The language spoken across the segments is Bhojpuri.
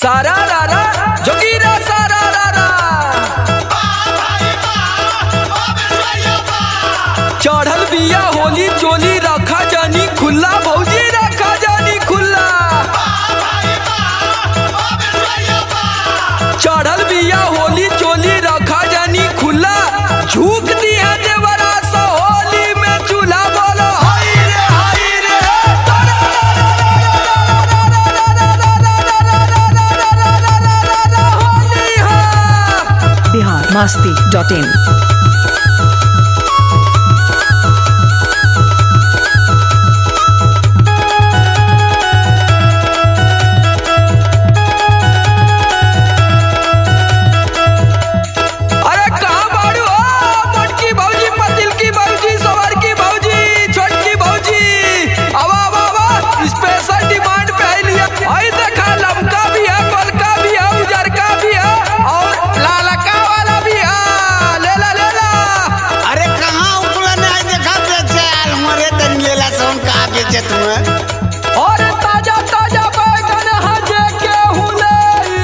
सारा रारा जोगीरा सारा रारा चढ़ल बिया होली चोली रखा जानी खुला भौजी रखा जानी खुला चढ़ल बिया होली चोली रखा जानी खुला झूक दिया देवरा सा होली में चूल्हा बोलो हाय रे हाय रे होली हा बिहार मस्ती डॉट इन अरे कहाँ बाड़ू हो मोटकी भौजी पतिल की भौजी सवार की भौजी छोटकी भौजी आवा आवा आवा स्पेशल डिमांड पे आई लिया आई देखा लमका भी है गोलका भी है उजरका भी है और लालका वाला भी है ले ला ले ला अरे कहाँ उपला ने आज देखा बेचे आल मरे तन लेला सोन कहाँ बेचे तुम्हें और ताजा ताजा बैगन हजे के हुले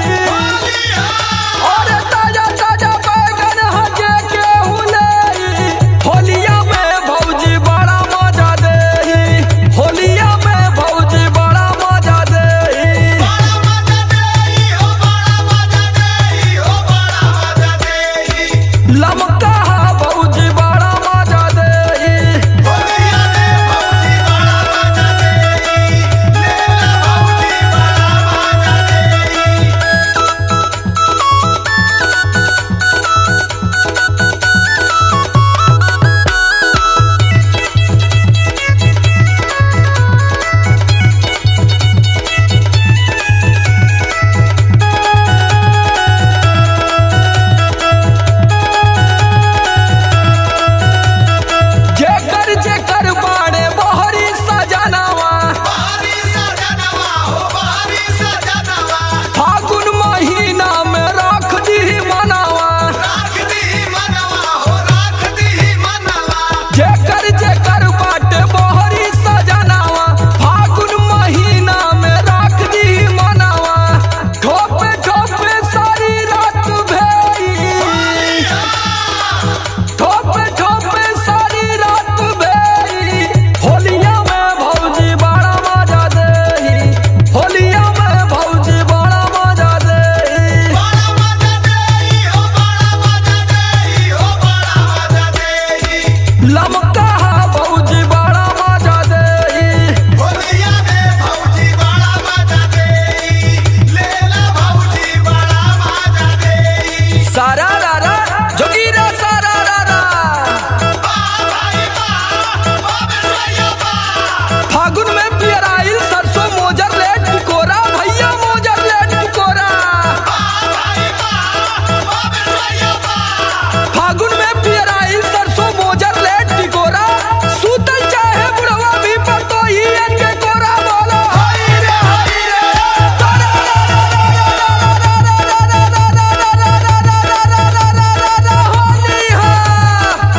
और ताजा ताजा बैगन हजे के हुले होलिया में भौजी बड़ा मजा दे होलिया में भौजी बड़ा मजा दे लमका भौजी बड़ा मजा दे जेकर जेकर बाड़े बहरी सजनावा फागुन महीना में रख दी मनावा जेकर जेकर बाटे बहरी सजनावा फागुन महीना में रख दी मनावा ठोपे ठोपे सारी रात भेई ठोपे ठोपे सारी रात भेई होलिया में भौजी बड़ा मजा देही होलिया में भौजी बड़ा मजा देही लमका भौजी बड़ा मजा देही सारा रारा जोगीरा सारा रारा फागुन में पियराइल सरसों मोजर ले टिकोरा भैया मोजर ले टिकोरा फागुन में पियराइल सरसों मोजर ले टिकोरा सूतल चाहे बुढ़वा भी पर तो ही इनके कोरा बोलो हाय रे हाय रे होली हा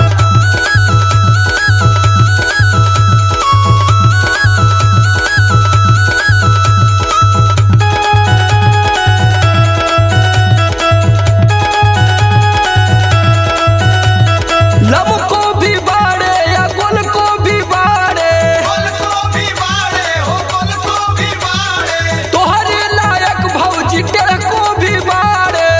लम को भी बाड़े या गुल को भी बाड़े तोहरे लायक भौजी टेढ़ को भी बाड़े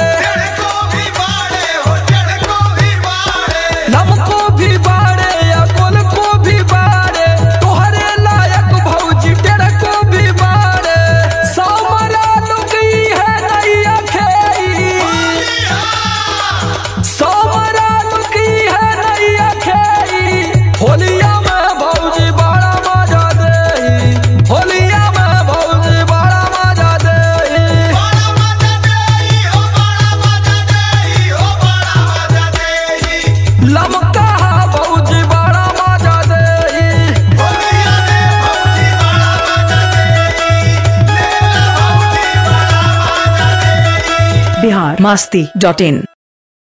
लम को भी बाड़े या गुल को भी बाड़े तोहरे लायक भौजी टेढ़ को भी बाड़े सामरा लुकी है नैया खेई सामरा लुकी है नैया खेई होलिया में भौजी बड़ा मजा देही होलिया में भौजी बड़ा मजा देही लमका भौजी बड़ा मजा देही बिहार मस्ती डॉट इन